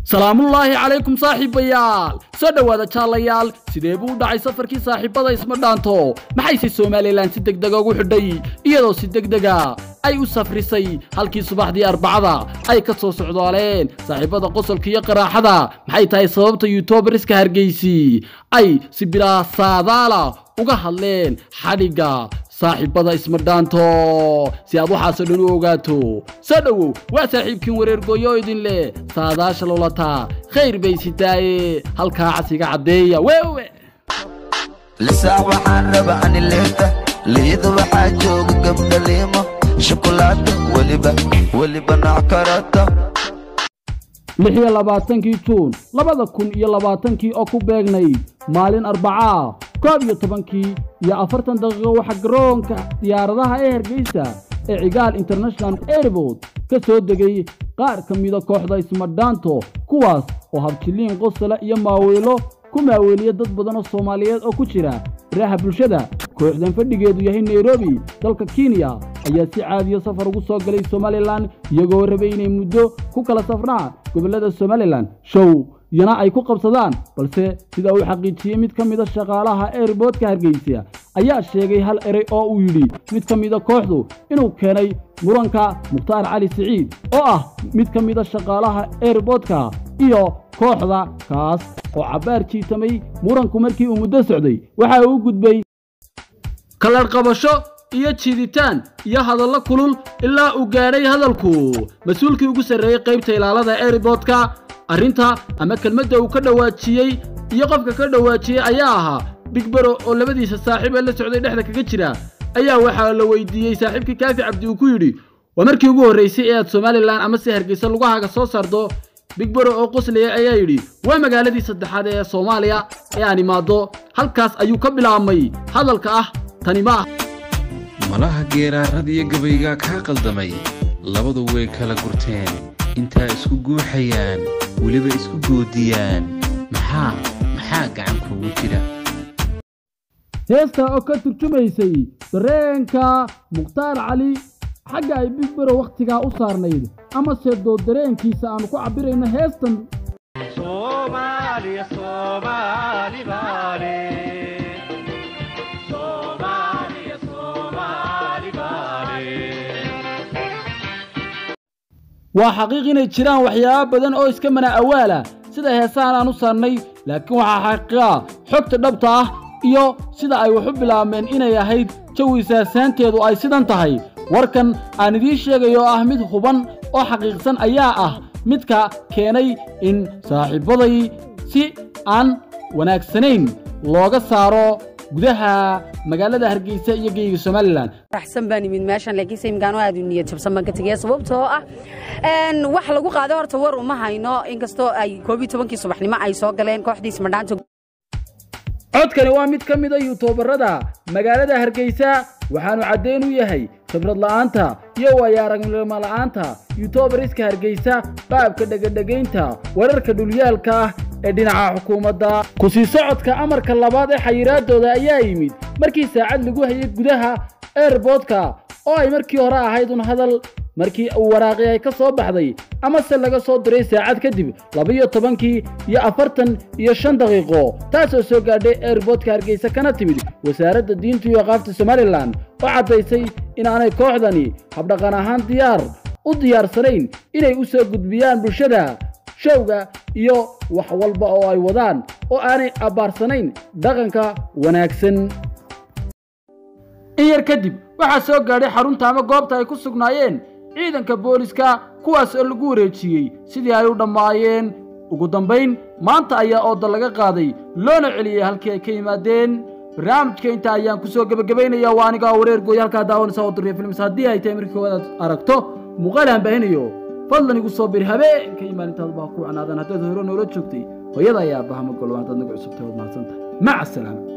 salaamullaahi calaykum saaxiibayaal soo dhowaada jaalayaal sidee buu u dhacay safarkii saaxiibada isma dhaanto maxayse somalilan si degdega ugu xidhay iyadoo si degdega ay u safrisay halkii subaxdii arbacada ay ka soo socdaaleen saaxiibada qosolka iyo qaraaxada maxay tahay sababta yutuubariska hargeysi ay si bilaa saadaala uga hadleen xadhigga saaxiibada isma dhaanto si aad waxaasoo dhan u ogaato soo dhowow waa saaxiibkiin wareer gooyo idin leh saadaasha lolataa khayr bay sitaaye halkaa casiga caddeeya wewe lisaac waxaan raba ani leeta liida waxaa jooga gabdha liimo shukulaada weliba weliba nooc karata lix iyo labaatankii juun labada kun iyo labaatankii oo ku beegnayd maalin arbacaa koob iyo tobankii iyo afartan daqiiqo waxaa garoonka diyaaradaha ee hargeysa ee cigaal international airport ka soo degay qaar ka mida kooxda ismadhaanto kuwaas oo habjiliin qosole iyo maaweelo ku maaweeliya dad badan oo soomaaliyeed oo ku jira baraha bulshada kooxdan fadhigeedu yahay nairobi dalka kenya ayaa si caadiya safar ugu soo galay somalilan iyagoo rabay inay muddo ku kala safraan gobollada somalilan show iyana ay ku qabsadaan balse sida uu xaqiijiyey mid ka mida shaqaalaha airboodka hargeysa ayaa sheegay hal erey oo uu yidhi mid ka mida kooxdu inuu keenay muranka mukhtaar cali siciid oo ah mid ka mida shaqaalaha airboodka iyo kooxda kaas oo cabbaar jiitamay muranku markii uu muddo socday waxa uu u gudbay kalarqabasho iyo jiiditaan iyo hadallo kulul ilaa uu gaadhay hadalku mas-uulkii ugu sarreeyey qaybta ilaalada airboodka arrinta ama kelmadda uu ka dhowaajiyey iyo qofka ka dhowaajiyey ayaa ahaa bigbero oo labadiisa saaxiib ee la socday dhexda kaga jira ayaa waxaa la weydiiyey saaxiibkii kaafi cabdi uu ku yidhi waa markii ugu horraysay ee aad somalilan ama si hargeysa lugahaaga soo saarto bigbero oo qoslaya ayaa yidhi waa magaaladii saddexaad ee soomaaliya ee aan imaaddo halkaas ayuu ka bilaabmay hadalka ah tani ma ah malaha geeraarad iyo gabaygaa kaa qaldamay labadu way kala gurteen intaa isku guuxayaan weliba isku goodiyaan maxaa maxaa gacan kuugu jira heesta oo ka turjumaysay dareenka mukhtaar cali xagga ay bigbero wakhtigaa u saarnayd amase doo dareenkiisa aanu ku cabbirayno heestan waa xaqiiq inay jiraan waxyaabo badan oo iska mana awaala sida heesahan aan u saarnay laakiin waxaa xaqiiqa xogta dhabta ah iyo sida ay wax u bilaabmeen inay ahayd jawi saasaanteedu ay sidan tahay warkan aan idiin sheegayo oo ah mid huban oo xaqiiqsan ayaa ah midka keenay in saaxiibbaday si aan wanaagsanayn looga saaro gudaha magaalada hargeysa iyo geyga somalilan raxsan baan imid meeshan laakiinse imkaan aad u niyad jabsan baan ka tegaya sababtoo ah wax lagu qaado horta war uma hayno inkastoo ay koob iyo tobankii subaxnimo ay soo galeen kooxdii ismadhaanta codkani waa mid ka mid a yutuubarada magaalada hargeysa waxaanu caddayn u yahay khibrad la'aanta iyo waayaaragnimo la'aanta yutuubariska hargeysa qaabka dhegadhegaynta wararka dhulyaalka ah ee dhinaca xukuumadda ku sii socodka amarka labaad ee xayiraadooda ayaa yimid markii saacad lagu hayay gudaha airboodka oo ay markii hore ahayd un hadal markii uu waraaqi ay ka soo baxday amase laga soo diray saacad kadib labiyo tobankii iyo afartan iyo shan daqiiqo taasoo soo gaadhay airboodka hargeysa kana timid wasaaradda diinta iyo aqaafta somalilan oo caddaysay inaanay kooxdani habdhaqan ahaan diyaar u diyaarsanayn inay u soo gudbiyaan bulshada showga iyo wax walba oo ay wadaan oo aanay abbaarsanayn dhaqanka wanaagsan in yar kadib waxaa soo gaadhay xarunta ama goobta ay ku sugnaayeen ciidanka booliska kuwaas oo lagu wareejiyey sidii ay u dhammaayeen ugu dambayn maanta ayaa ooda laga qaaday loona celiyey halkii ay ka yimaadeen barnaamijka intaa ayaan kusoo gebagabaynaya waa anigaa wareer gooy halkaa daawanaysa oo duriya films haddii ay tahay markii koowaad aad aragto muuqaal aan baahinayo fadlan igu soo bir habeenka iyo maalintaadu baa ku wacnaadan haddaad hore noola joogtay hooyada ayaa aabbaha ma golo haddaad naga cusubtay waad mahadsantahay maca asalaama